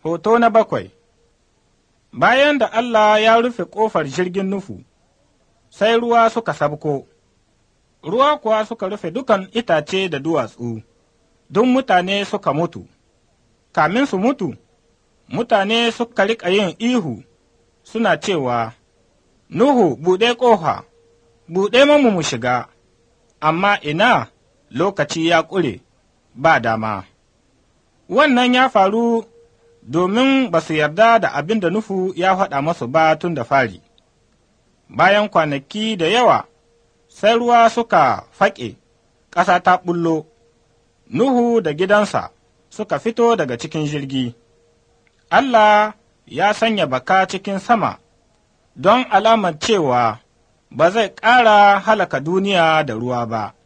Hoto na bakwai Bayan da Allah ya rufe ƙofar jirgin Nuhu, sai ruwa suka sabko, ruwa kuwa suka rufe dukan itace da duwatsu, duk mutane suka mutu, kamin su mutu, mutane suka riƙa yin ihu suna cewa, Nuhu, buɗe ƙofa, buɗe mamu mu shiga, amma ina lokaci ya ƙure, ba dama. Wannan ya faru domin ba su yarda da abin da Nuhu ya faɗa masu ba tun da fari. Bayan kwanaki da yawa, sai ruwa suka faƙe, ƙasa ta ɓullo, Nuhu da gidansa suka fito daga cikin jirgi. Allah ya sanya baka cikin sama don alamar cewa ba zai ƙara halaka duniya da ruwa ba.